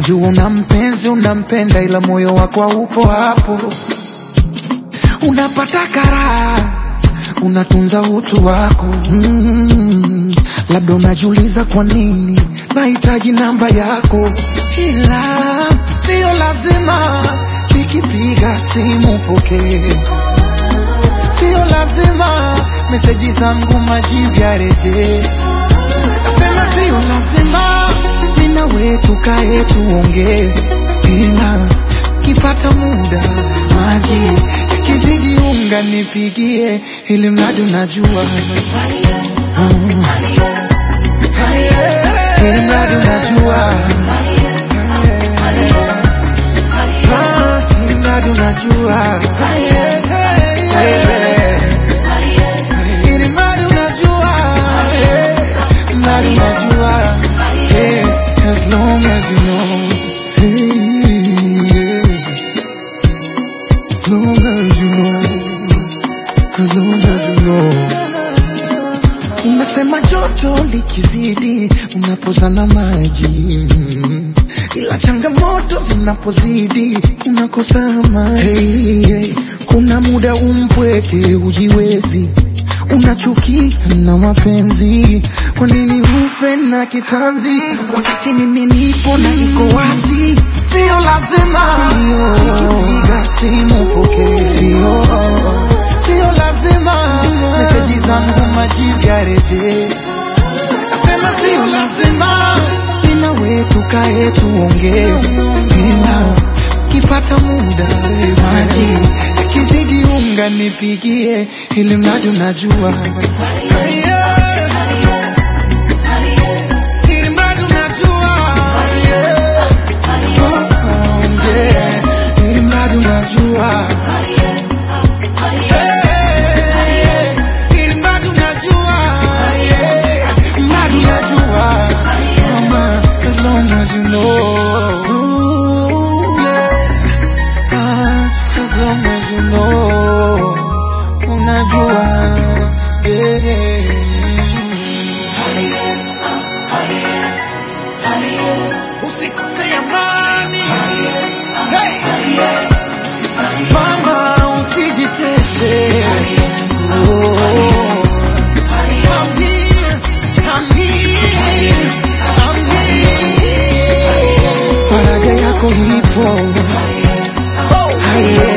Najua una mpenzi unampenda, ila moyo wako haupo hapo. Unapata karaha, unatunza utu wako mm. Labda unajiuliza kwa nini nahitaji namba yako, ila sio lazima nikipiga simu pokee, sio lazima meseji zangu majibu yarejee. Nasema sio lazima mimi na wewe tukae tuongee, ila kipata muda maji yakizidi unga nipigie, ili mradi unajua Mm. ili mradi unajua Ah, ili mradi unajua ili mradi unajua Eh, mradi unajua Eh, as long as you know Hey, yeah. As long as you know As long as you know Unasema joto likizidi unapozana maji, ila changamoto zinapozidi unakosa amani. Hey, hey, kuna muda umpweke ujiwezi, unachukia na mapenzi. Kwa nini ufe na kitanzi wakati mimi nipo na iko wazi? Sio lazima nikipiga simu pokee, sio sio lazima meseji zangu majibu yarejee. Nasema sio lazima mimi na wewe tukae tuongee, ila kipata muda maji yakizidi unga nipigie, ili mradi unajua Ili mradi unajua Yeah. Oh, yeah. Ili mradi unajua Ili mradi unajua, yeah. Mradi unajua, mama, as long as you know. Ooh, yeah. Ah, as long as you know. Unajua, yeah. Usikose amani. Hey. Mama, usijitese. Oh. I'm here, I'm here, I'm here. Faraja yako ipo. Haye.